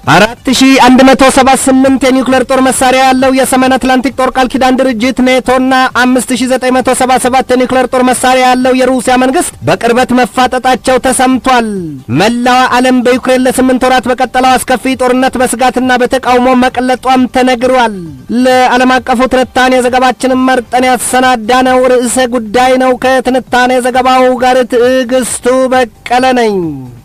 4178 የኒውክሌር ጦር መሳሪያ ያለው የሰሜን አትላንቲክ ጦር ቃል ኪዳን ድርጅት ኔቶና 5977 የኒውክሌር ጦር መሳሪያ ያለው የሩሲያ መንግስት በቅርበት መፋጠጣቸው ተሰምቷል። መላዋ ዓለም በዩክሬን ለስምንት ወራት በቀጠለው አስከፊ ጦርነት በስጋትና በተቃውሞ መቅለጧም ተነግሯል። ለዓለም አቀፉ ትንታኔ ዘገባችንን መርጠን ያሰናዳነው ርዕሰ ጉዳይ ነው። ከትንታኔ ዘገባው ጋር ትዕግስቱ በቀለ ነኝ።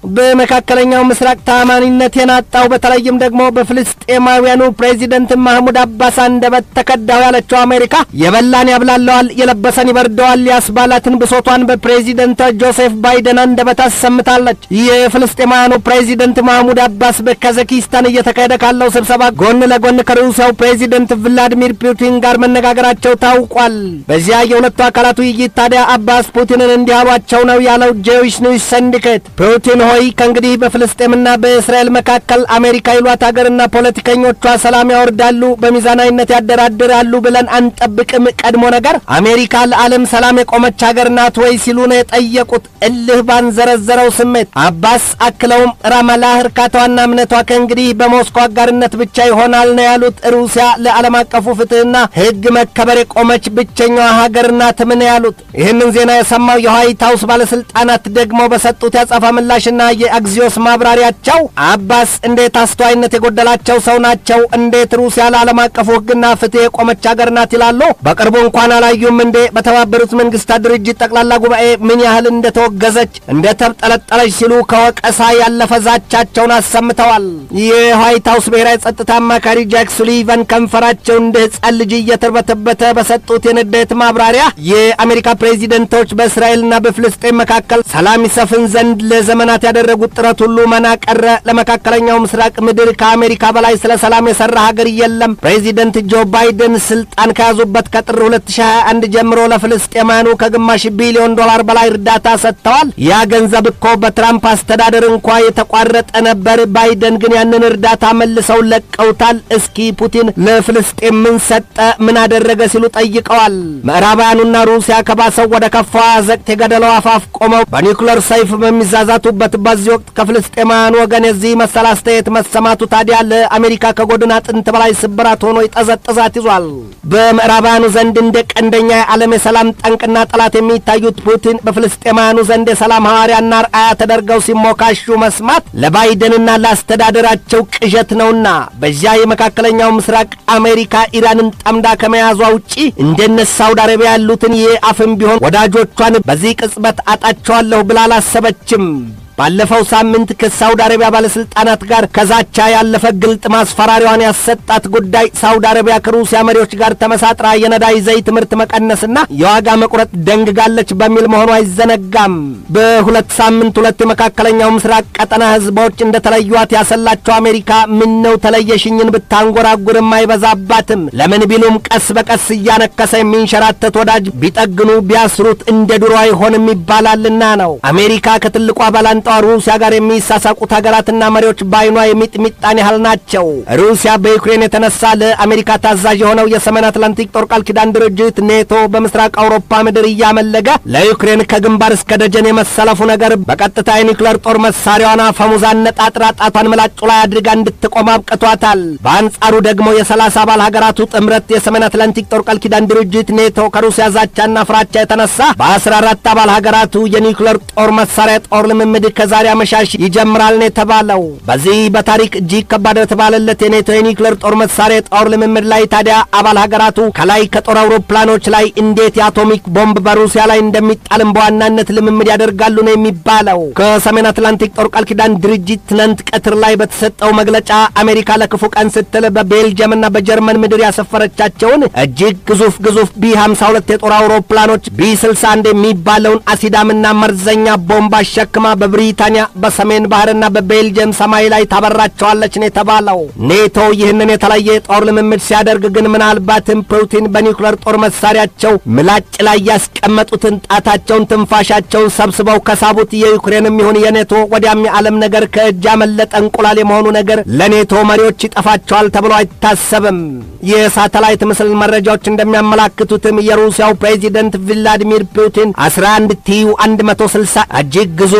በመካከለኛው ምስራቅ ታማኒነት የናጣው በተለይም ደግሞ በፍልስጤማውያኑ ፕሬዚደንት ማህሙድ አባስ አንደበት ተከዳው ያለችው አሜሪካ የበላን ያብላለዋል፣ የለበሰን ይበርደዋል ያስባላትን ብሶቷን በፕሬዚደንት ጆሴፍ ባይደን አንደበት አሰምታለች። የፍልስጤማውያኑ ፕሬዚደንት ማህሙድ አባስ በካዛኪስታን እየተካሄደ ካለው ስብሰባ ጎን ለጎን ከሩሲያው ፕሬዚደንት ቭላዲሚር ፑቲን ጋር መነጋገራቸው ታውቋል። በዚያ የሁለቱ አካላት ውይይት ታዲያ አባስ ፑቲንን እንዲህ አሏቸው ነው ያለው ጄዊሽ ኒውስ ሰንዲኬት ፑቲን ሆይ ከእንግዲህ በፍልስጤምና በእስራኤል መካከል አሜሪካ ይሏት ሀገርና ፖለቲከኞቿ ሰላም ያወርዳሉ፣ በሚዛናዊነት ያደራድራሉ ብለን አንጠብቅም። ቀድሞ ነገር አሜሪካ ለዓለም ሰላም የቆመች ሀገር ናት ወይ ሲሉ ነው የጠየቁት። እልህ ባንዘረዘረው ስሜት አባስ አክለውም ራማላህ እርካታዋና እምነቷ ከእንግዲህ በሞስኮ አጋርነት ብቻ ይሆናል ነው ያሉት። ሩሲያ ለዓለም አቀፉ ፍትሕና ሕግ መከበር የቆመች ብቸኛዋ ሀገር ናት ምን ያሉት። ይህንን ዜና የሰማው የዋይት ሀውስ ባለስልጣናት ደግሞ በሰጡት ያጸፋ ምላሽና የአግዚዮስ ማብራሪያቸው አባስ እንዴት አስተዋይነት የጎደላቸው ሰው ናቸው? እንዴት ሩሲያ ለዓለም አቀፉ ሕግና ፍትሕ የቆመች ሀገር ናት ይላሉ? በቅርቡ እንኳን አላዩም እንዴ? በተባበሩት መንግስታት ድርጅት ጠቅላላ ጉባኤ ምን ያህል እንደተወገዘች እንደተብጠለጠለች ሲሉ ከወቀሳ ያለፈ ዛቻቸውን አሰምተዋል። የዋይት ሀውስ ብሔራዊ ጸጥታ አማካሪ ጃክ ሱሊቫን ከንፈራቸው እንደ ሕፃን ልጅ እየተርበተበተ በሰጡት የንዴት ማብራሪያ የአሜሪካ ፕሬዚደንቶች በእስራኤልና በፍልስጤን መካከል ሰላም ይሰፍን ዘንድ ለዘመናት ያደረጉት ጥረት ሁሉ መና ቀረ። ለመካከለኛው ምስራቅ ምድር ከአሜሪካ በላይ ስለ ሰላም የሰራ ሀገር የለም። ፕሬዚደንት ጆ ባይደን ስልጣን ከያዙበት ከጥር 2021 ጀምሮ ለፍልስጤማያኑ ከግማሽ ቢሊዮን ዶላር በላይ እርዳታ ሰጥተዋል። ያ ገንዘብ እኮ በትራምፕ አስተዳደር እንኳ የተቋረጠ ነበር። ባይደን ግን ያንን እርዳታ መልሰው ለቀውታል። እስኪ ፑቲን ለፍልስጤም ምን ሰጠ፣ ምን አደረገ ሲሉ ጠይቀዋል። ምዕራባውያኑና ሩሲያ ከባሰው ወደ ከፋዋ አዘቅት የገደለው አፋፍ ቆመው በኒውክለር ሰይፍ በሚዛዛቱበት በዚህ ወቅት ከፍልስጤማውያኑ ወገን የዚህ መሰል አስተያየት መሰማቱ ታዲያ ለአሜሪካ ከጎድን አጥንት በላይ ስብራት ሆኖ ይጠዘጥዛት ይዟል። በምዕራባውያኑ ዘንድ እንደ ቀንደኛ የዓለም የሰላም ጠንቅና ጠላት የሚታዩት ፑቲን በፍልስጤማውያኑ ዘንድ የሰላም ሐዋርያና ርአያ ተደርገው ሲሞካሹ መስማት ለባይደንና ለአስተዳደራቸው ቅዠት ነውና በዚያ የመካከለኛው ምስራቅ አሜሪካ ኢራንን ጠምዳ ከመያዟ ውጪ እንደነ ሳውዲ አረቢያ ያሉትን የአፍም ቢሆን ወዳጆቿን በዚህ ቅጽበት አጣቸዋለሁ ብላ አላሰበችም። ባለፈው ሳምንት ከሳውዲ አረቢያ ባለስልጣናት ጋር ከዛቻ ያለፈ ግልጥ ማስፈራሪያዋን ያሰጣት ጉዳይ ሳውዲ አረቢያ ከሩሲያ መሪዎች ጋር ተመሳጥራ የነዳጅ ዘይት ምርት መቀነስና የዋጋ መቁረጥ ደንግጋለች በሚል መሆኑ አይዘነጋም። በሁለት ሳምንት ሁለት የመካከለኛው ምስራቅ ቀጠና ህዝቦች እንደተለዩት ያሰላቸው አሜሪካ ምን ነው ተለየሽኝን ብታንጎራጉርም አይበዛባትም። ለምን ቢሉም ቀስ በቀስ እያነከሰ የሚንሸራተት ወዳጅ ቢጠግኑ ቢያስሩት እንደ ድሮ አይሆንም ይባላልና ነው። አሜሪካ ከትልቋ ባላንጣ ሩሲያ ጋር የሚሳሳቁት ሀገራትና መሪዎች በአይኗ የሚጥሚጣን ያህል ናቸው። ሩሲያ በዩክሬን የተነሳ ለአሜሪካ ታዛዥ የሆነው የሰሜን አትላንቲክ ጦር ቃል ኪዳን ድርጅት ኔቶ በምስራቅ አውሮፓ ምድር እያመለገ ለዩክሬን ከግንባር እስከ ደጀን የመሰለፉ ነገር በቀጥታ የኒውክሌር ጦር መሳሪያዋን አፈሙዛ ነጣጥራ ጣቷን ምላጩ ላይ አድርጋ እንድትቆም አብቅቷታል። በአንጻሩ ደግሞ የሰላሳ አባል ሀገራቱ ጥምረት የሰሜን አትላንቲክ ጦር ቃል ኪዳን ድርጅት ኔቶ ከሩሲያ ዛቻና ፍራቻ የተነሳ በአስራ አራት አባል ሀገራቱ የኒውክሌር ጦር መሳሪያ ጦር ልምምድ ከዛሬ አመሻሽ ይጀምራል ነው የተባለው። በዚህ በታሪክ እጅግ ከባድ የተባለለት የኔቶ የኒውክሌር ጦር መሳሪያ ጦር ልምምድ ላይ ታዲያ አባል ሀገራቱ ከላይ ከጦር አውሮፕላኖች ላይ እንዴት የአቶሚክ ቦምብ በሩሲያ ላይ እንደሚጣልም በዋናነት ልምምድ ያደርጋሉ ነው የሚባለው። ከሰሜን አትላንቲክ ጦር ቃል ኪዳን ድርጅት ትናንት ቀትር ላይ በተሰጠው መግለጫ አሜሪካ ለክፉ ቀን ስትል በቤልጅየምና በጀርመን ምድር ያሰፈረቻቸውን እጅግ ግዙፍ ግዙፍ ቢ 52 የጦር አውሮፕላኖች ቢ 61 የሚባለውን አሲዳምና መርዘኛ ቦምብ አሸክማ በብሪታንያ በሰሜን ባህርና በቤልጅየም ሰማይ ላይ ታበራቸዋለች ነው የተባለው። ኔቶ ይህንን የተለየ የጦር ልምምድ ሲያደርግ ግን ምናልባትም ፑቲን በኒውክሌር ጦር መሳሪያቸው ምላጭ ላይ ያስቀመጡትን ጣታቸውን ትንፋሻቸውን ሰብስበው ከሳቡት የዩክሬንም ይሁን የኔቶ ወዲያም የዓለም ነገር ከእጅ ያመለጠ እንቁላል የመሆኑ ነገር ለኔቶ መሪዎች ይጠፋቸዋል ተብሎ አይታሰብም። የሳተላይት ምስል መረጃዎች እንደሚያመላክቱትም የሩሲያው ፕሬዚደንት ቭላዲሚር ፑቲን 11 ቲዩ 160 እጅግ ግዙፍ ቦምብ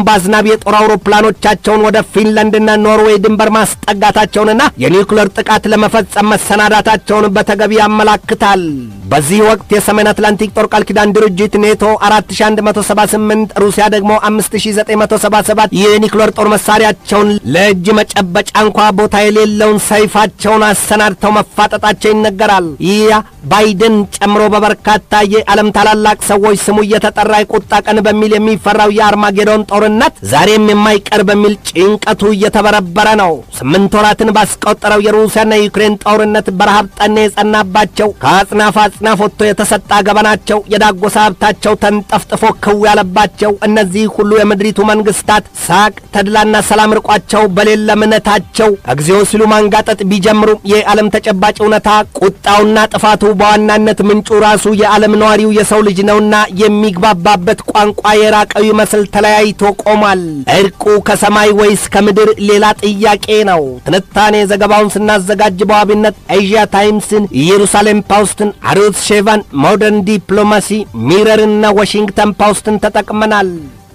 ቦምብ አዝናቢ የጦር አውሮፕላኖቻቸውን ወደ ፊንላንድና ኖርዌይ ድንበር ማስጠጋታቸውንና የኒውክሌር ጥቃት ለመፈጸም መሰናዳታቸውን በተገቢ ያመላክታል። በዚህ ወቅት የሰሜን አትላንቲክ ጦር ቃል ኪዳን ድርጅት ኔቶ 4178 ሩሲያ ደግሞ 5977 የኒውክሌር ጦር መሳሪያቸውን ለእጅ መጨበጫ እንኳ ቦታ የሌለውን ሰይፋቸውን አሰናድተው መፋጠጣቸው ይነገራል። ይህ ባይደን ጨምሮ በበርካታ የዓለም ታላላቅ ሰዎች ስሙ እየተጠራ የቁጣ ቀን በሚል የሚፈራው የአርማጌዶን ጦርነት ዛሬም የማይቀር በሚል ጭንቀቱ እየተበረበረ ነው። ስምንት ወራትን ባስቆጠረው የሩሲያና የዩክሬን ጦርነት በረሃብ ጠኔ የጸናባቸው ከአጽናፍ አጽናፍ ወጥቶ የተሰጣ ገበናቸው የዳጎሳ ሀብታቸው ተንጠፍጥፎ ክው ያለባቸው እነዚህ ሁሉ የምድሪቱ መንግስታት ሳቅ ተድላና ሰላም ርቋቸው በሌለ እምነታቸው እግዚኦ ሲሉ ማንጋጠጥ ቢጀምሩም የዓለም ተጨባጭ እውነታ ቁጣውና ጥፋቱ በዋናነት ምንጩ ራሱ የዓለም ነዋሪው የሰው ልጅ ነውና የሚግባባበት ቋንቋ የራቀው ይመስል ተለያይቶ ቆሟል። እርቁ ከሰማይ ወይስ ከምድር ሌላ ጥያቄ ነው። ትንታኔ ዘገባውን ስናዘጋጅ በዋቢነት ኤዥያ ታይምስን፣ ኢየሩሳሌም ፓውስትን፣ አሩት ሼቫን፣ ሞደርን ዲፕሎማሲ፣ ሚረርና ዋሽንግተን ፓውስትን ተጠቅመናል።